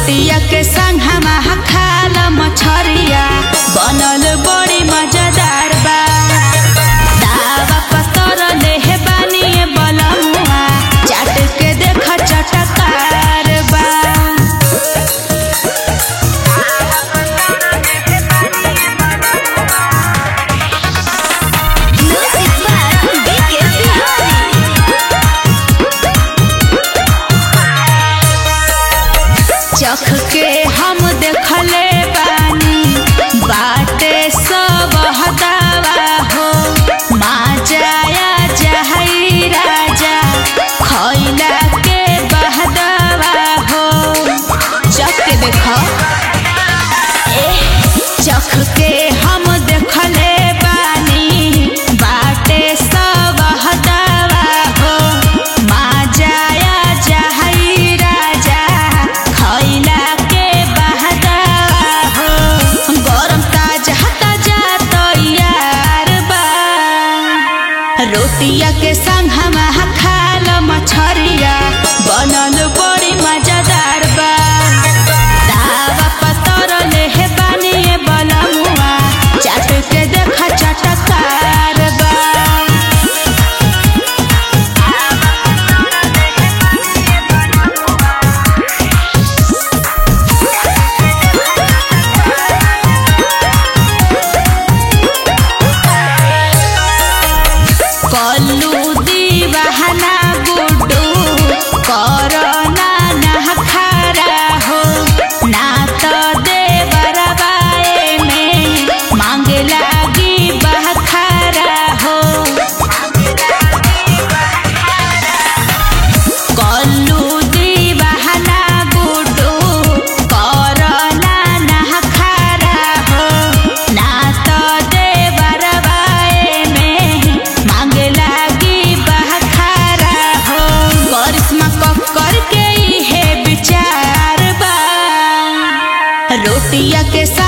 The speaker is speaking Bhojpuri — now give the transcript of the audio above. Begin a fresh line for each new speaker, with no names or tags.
रोटिया के संग हम खाल मछरिया बनल बड़ी मजेदार बा दावा पतर लेहे बानी बलमुआ चाट के देख चटकार बा
Music by BK Bihari.
चख के हम देखले बानी बाटे सब हदावा हो माजाया जहई राजा खैला के बहदावा हो चख के देख चख के हम देखले बानी बाटे सब हदावा हो माजाया जहई राजा खैला के बहदावा हो गरम ताजा ताजा तैयार बा रोटिया के संग हम खाल मछरिया बनल बड़ी मजेदार बा दावा पतर लेहे बानी बलमुआ चाट के देख चटकार बा कल्लू दीवाना गुड्डू करना ना खारा हो ना तो देवरबाए में मांगे लागी बहखारा हो कल्लू दीवाना गुड्डू करना ना खारा हो ना तो देवरबाए में मांगे लागी बहखारा हो करिश्मा कक्कर के इहे विचार बा रोटिया के